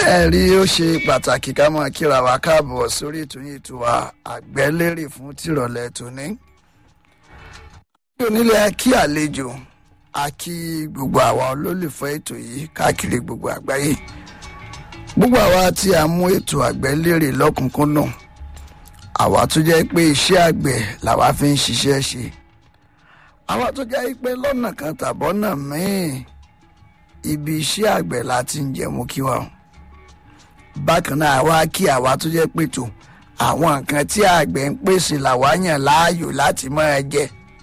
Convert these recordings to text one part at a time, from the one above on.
ẹ rí ó ṣe pàtàkì ká máa kíra wa káàbọ̀ sórí ètò yìí tó wa àgbẹ́lérè fún tìrọ̀lẹ́ tòní. ní onílé kí àlejò a kí gbogbo àwa olólùfẹ́ ètò yìí káàkiri gbogbo àgbáyé gbogbo àwa tí a mú ètò àgbẹ́lérè lọ́kùnkúndùn àwa tó jẹ́ pé iṣẹ́ àgbẹ̀ làwa fi ń ṣiṣẹ́ ṣe àwa tó jẹ́ pé lọ́nà kan tàbọ́nà míì ibi iṣẹ́ àgbẹ̀ la ti ń jẹun kí wa o bákan náà àwa kí àwa tó jẹ́ pé tó àwọn nǹkan tí àgbẹ̀ ń pèsè làwa yàn láàyò láti máa jẹ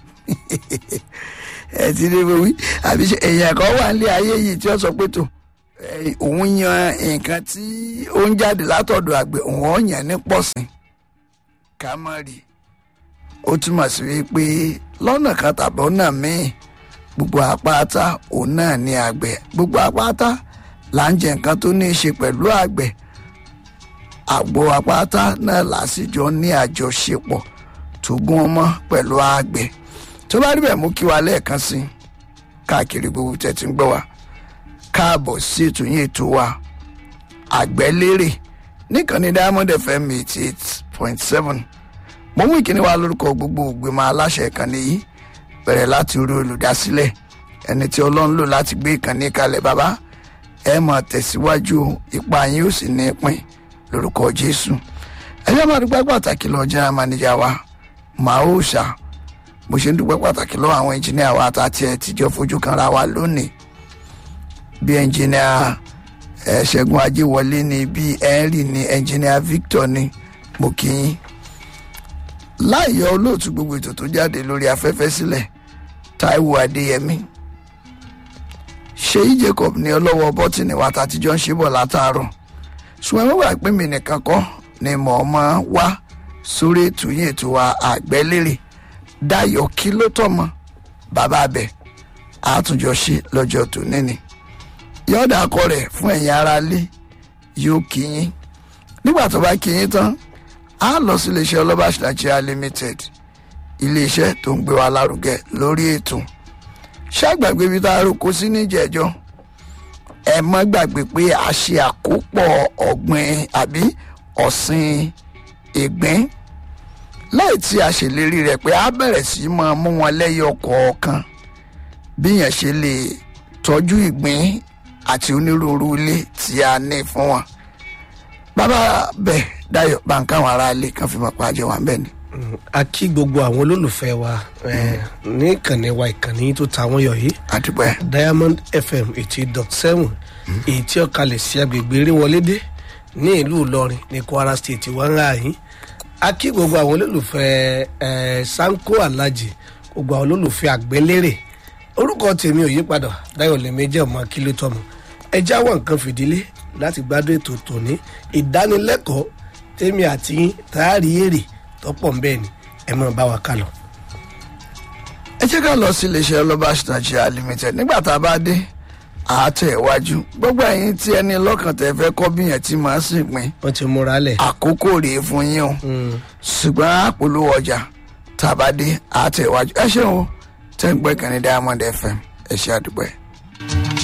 ẹ ti rí wí àbí ṣe èèyàn kan wà nílé ayé yìí tí ó sọ pé tó òun yan nǹkan tí ó ń jáde látọ̀dọ̀ àgbẹ̀ òun ó yàn ní pọ̀sìn ká mọ̀ rí ó túmọ̀ sí wípé lọ́nà kan tàbí ọ̀nà míì gbogbo àpáta òun náà ní àgbẹ̀ gbogbo àpáta là ń jẹ nǹkan tó ní í ṣe pẹ̀lú àgbẹ̀ àgbo àpáta náà lásìjọ ní àjọṣepọ̀ tó gún ọmọ pẹ̀lú àgbẹ̀ tó bá rí bẹ́ẹ̀ mú kí wa lẹ́ẹ̀kan sí káàkiri gbogbo tẹ̀tí ń gbọ́ wa káàbọ̀ sí ètò yín ètò wa àgbẹ̀lérè níkànnì diamond fm eighty eight point seven mo mú ìkíní wa lórúkọ gbogbo ògbìmọ̀ aláṣẹ ìkànnì yìí bẹ̀rẹ̀ láti orí olùdásílẹ̀ ẹni tí ọlọ́run lò láti gbé ìkànnì kalẹ̀ bàbá ẹ máa tẹ̀síwájú ipa yín ó sì ní pín lórúkọ jésù ẹjọ́ máa dúpẹ́ pàtàkì lọ jẹ́ àmànìjà wa màá ó ṣá mo ṣe ń dúpẹ́ pàtàkì lọ́wọ́ àwọn ẹnjìníà wa àtàtì ẹ̀ tíjọ́ fojú kan ra wa lónìí bí ẹnjìníà ẹ̀ ṣẹ́gun ajéwọlé ni bí henry ni ẹnjìníà victor ni mo kì í láìyọ olóòtú gbogbo ètò tó jáde lórí afẹ́fẹ́ sílẹ̀ taiwo adéyẹmí ṣèyí jacob ní ọlọ́wọ́ bọ́tìnì wa tàtijọ́ ń ṣe bọ̀ látàárọ̀ ṣùgbọ́n wọ́n wà pé mi nìkan kọ́ ni mò ń mọ́ wá sórí ètò yìí ètò wa àgbẹ́lérè dayọ̀ kí ló tọ̀mọ́ bàbá abẹ àtúnjọ ṣe lọ́jọ́ tòní ni yọ̀ọ̀dà akọ rẹ̀ fún ẹ̀yin aráalé yóò kí yín nígbà tó bá kí yín tán a lọ sí iléeṣẹ́ ọlọ́bàṣ nigeria limited iléeṣẹ́ tó ń gbé wa lárugẹ lórí ètò ṣàgbàgbé ibi tá a roko sí níjẹ̀jọ́ ẹ má gbàgbé pé a ṣe àkópọ̀ ọ̀gbìn àbí ọ̀sìn ìgbín láì tí a ṣèlérí rẹ̀ pé a bẹ̀rẹ̀ sí máa mú wọn lẹ́yọ kọ̀ọ̀kan bí yẹn ṣe lè tọ́jú ìgbín àti onírúurú ilé tí a ní fún wọn bàbá bẹ́ẹ̀ dayo bàǹkà àwọn ará ilé kan fi mọ̀ pa àjọ wa bẹ́ẹ̀ ni. a kí gbogbo àwọn olólùfẹ́ wa ní ìkànnì wa ìkànnì tó ta wọ́n yọ yìí àdúpẹ́ diamond fm eighty dot seven èyí tí ó kalẹ̀ sí agbègbè eréwọlédé ní ìlú ìlọrin ní kwara state wà ń rà yín a kí gbogbo àwọn olólùfẹ́ sanko alhaji gbogbo àwọn olólùfẹ́ àgbẹ̀lérè orúkọ tèmi ò yípadà dayo lèmẹjẹ ọmọ akílótọmọ ẹ jáwọ́ nǹkan fìdílé láti gbádùn ètò tòní ìdánilẹ́kọ̀ọ́ tèmi àti yín tààrí èrè tọ́pọ̀ ń bẹ́ẹ̀ ni ẹ máa bá wa ká lọ. ẹ jẹ́ ká lọ sí iléeṣẹ́ ọlọ́bàṣ nigeria limited nígbà tá a bá dé àátẹ̀ iwájú gbogbo ẹ̀yin tí ẹni lọ́kàn tẹ̀ fẹ́ kọ́ bíyàn tí màá sì pin wọ́n ti múra lẹ̀. àkókò rèé fún yín o ṣùgbọ́n àpolówó ọjà tá a bá dé àátẹ̀ iwájú ẹ ṣeun o tẹ́ ń gbẹ́kànnì diamond fm ẹ ṣe àdúgbò ẹ̀.